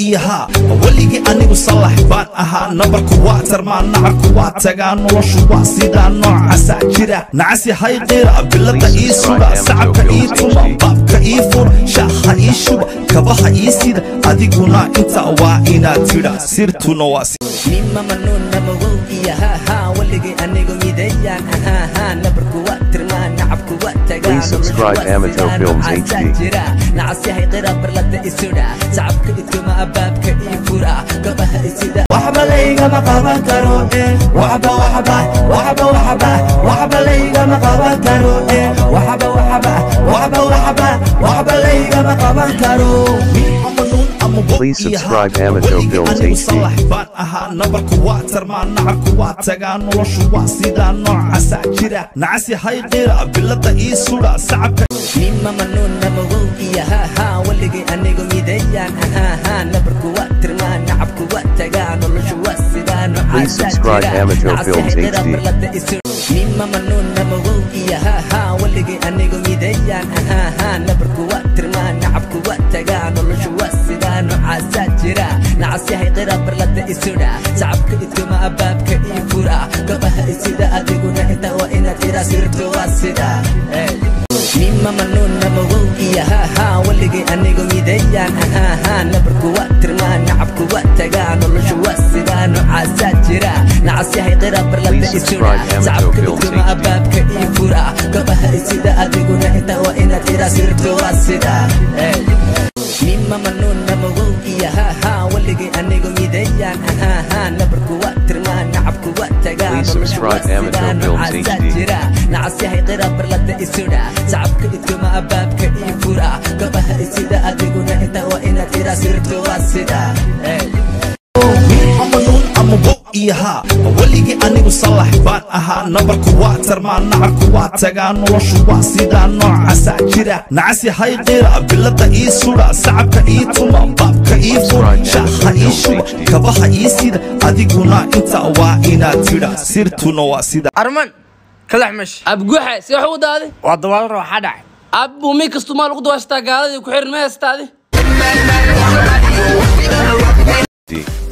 iyo haa weligii anigu salax baan ahaa nabarku waa tarmaa nacarku waa tagaa noloshu waa sidaa noocasaa jira nacasi hay qira bilada ii suga sacabka ii tuma baabka ii fura shaaha ii shuba kabaha ii sida adiguna inta waa inaad tidha sirtuna waa si mima manuuna magow iyo haahaa weligay anigu midayaan ahaahaa nabarku waa tirmaa nacabku waa tagaa Please subscribe Amato Films HD. jira nacasyahay qira barlada isudha sacabka idkuma abaabka ii fura gabaha isida waxba laygama qaban karo eh waxba waxba waxba waxba waxba laygama qaban karo eh waxba waxba waxba waxba waxba laygama qaban karo Please subscribe Amato Films HD. baan ahaa nabarku waa tarmaa nacarku waa tagaa noloshu waa sidaa noocasaa jira nacasi hay qira bilada ii suga sacabka mima manuuna magow iyo haahaa weligay anigu midayaan ahaahaa nabarku waa tirmaa nacabku waa tagaa noloshu waa sidaa Please subscribe Amateur Films HD. mima manuuna magow iyo haahaa weligay anigu midayaan ahaahaa nabarku waa tirmaa nacabku waa tagaa noloshu waa sidaa nocaasaa jira nacasyahay qira barlada isudha sacabka idkuma abaabka ii fura gabaha isida adiguna inta waa inaad ira sirto waa sida mima manuuna magow iyo haahaa weligay anigu midayaan ahaahaa nabarku waa tirmaa nacabku waa tagaa noloshu waa sidaa nocaasaa jira nacasyahay qira barlada Please isudha subscribe Amateur sacabka Films idkuma HD. abaabka ii fura gabaha isida adiguna inta waa inaad ira sirto waa sida mima manuuna magow iyo haahaa weligay anigu midayaan ahaahaa nabarku waa tirmaa nacabku waa tagaa Please noloshu waa subscribe Amateur sidaa Films nocaasaa HD. jira nacasyahay qira barlada isudha sacabka idkuma abaabka ii fura gabaha isida adiguna inta waa inaad ira sirto waa sida amanuun ama wo iyo haa weligii anigu salax baan ahaa nabarku waa tarmaa nacarku waa tagaa noloshu waa sidaa noocasaa jira nacasi hay qira bilada ii suga sacabka ii tuma baabka ii fura shaaha ii shuba kabaha ii sida adiguna inta waa inaad tidha sirtuna waa sida arman kalax mesh abguxe si wax u daadi waa dabaal roo waxaa dhacay abbu mi kastu maa lagu dawaashtaa gaaladii ku xirin ma heestaadi D.